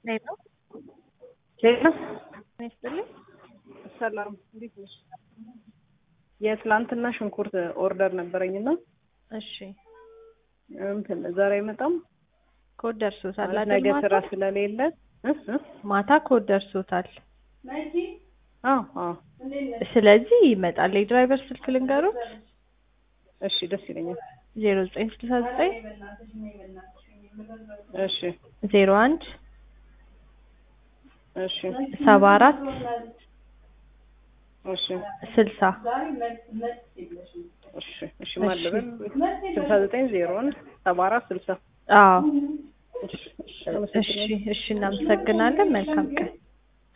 ሄሎ ሌላ ይስጥልኝ። ሰላም እንዴት ነሽ? የትላንትና ሽንኩርት ኦርደር ነበረኝና እሺ እንትን ዛሬ አይመጣም ኮድ ደርሶታል ማለት አይደል? ነገ ማታ? ስራ ስለሌለ እ እ ማታ ኮድ ደርሶታል። አዎ አዎ ስለዚህ ይመጣል። የድራይቨር ስልክ ልንገሩት እሺ ደስ ይለኛል። ዜሮ ዘጠኝ ስልሳ ዘጠኝ እሺ ዜሮ አንድ እሺ ሰባ አራት እሺ ስልሳ እሺ እሺ ማለበል ስልሳ ዘጠኝ ዜሮ አንድ ሰባ አራት ስልሳ አዎ እሺ እሺ እሺ አመሰግናለሁ። እሺ እናመሰግናለን። መልካም ቀን